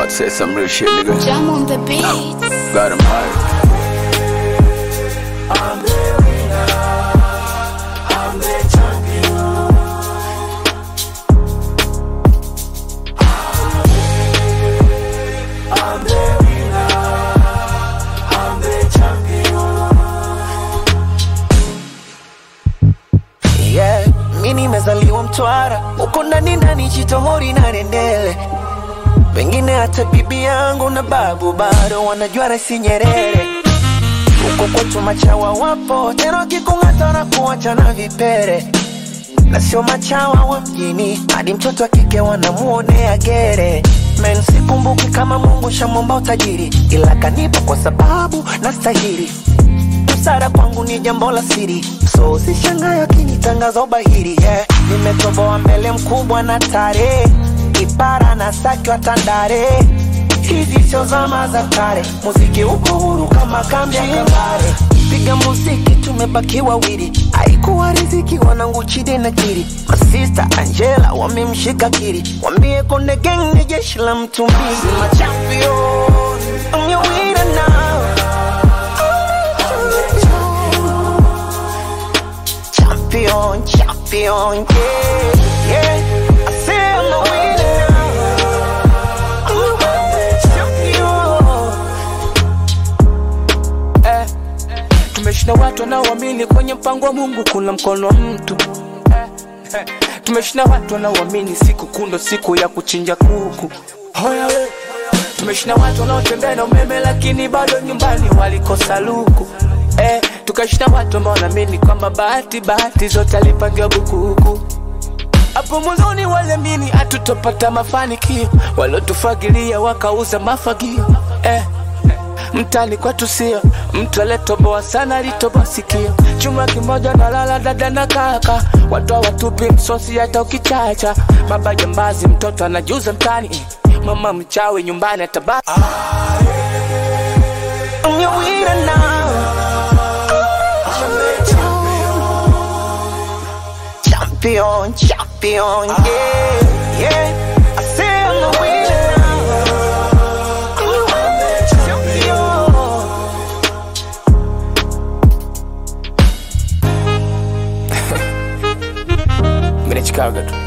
About to say some real shit, nigga. Jam on the beat. Got him high. yeah. Mi nimezaliwa Mtwara, huko ndani ndani Chitohori na Rendele, pengine hata bibi yangu na babu bado wanajua Rais Nyerere. Huko kwetu machawa wapo tena, wakikung'ata na kuacha na vipere, na sio machawa wa mjini, hadi mtoto wa kike wanamuonea gere. Men, sikumbuki kama Mungu shamwomba utajiri, ila kanipa kwa sababu nastahili busara kwangu ni jambo la siri, so usishangae akinitangaza ubahiri. Yeah. Nimetoboa mbele mkubwa na tare, kipara na saki wa Tandale. Hizi sio zama za kale, muziki uko huru kama kambi ya Kambale. Piga muziki tumebaki wawili, haikuwa riziki wanangu Chide na Kiri. Masista Angela wamemshika Kiri, wambie Konde Gang ni jeshi la mtu mbili. My champion, I'm your winner now. champion, champion, yeah, yeah. I say I'm a winner now. I'm a champion. eh. Tumeshinda watu wanaoamini kwenye mpango wa Mungu kuna mkono wa mtu eh. eh. Tumeshinda watu wanaoamini siku kundo siku ya kuchinja kuku Hoya we. Tumeshinda watu wanaotembea na umeme lakini bado nyumbani walikosa luku eh. Tukashinda watu ambao wanaamini kwamba bahati bahati zote alipangiwa bukuku hapo mwanzoni waliamini hatutopata mafanikio, waliotufagilia wakauza mafagio eh. Mtani kwetu sio mtu aliyetoboa sana, alitoboa sikio. Chuma kimoja na lala dada na kaka, watu hawatupi msosi hata ukichacha. Baba jambazi, mtoto anajuza mtani, mama mchawi nyumbani atabaki. I'm your winner now. Champion, champion, yeah, yeah. I say I'm a winner now. I'm a champion. Mimi ni Chicago tu.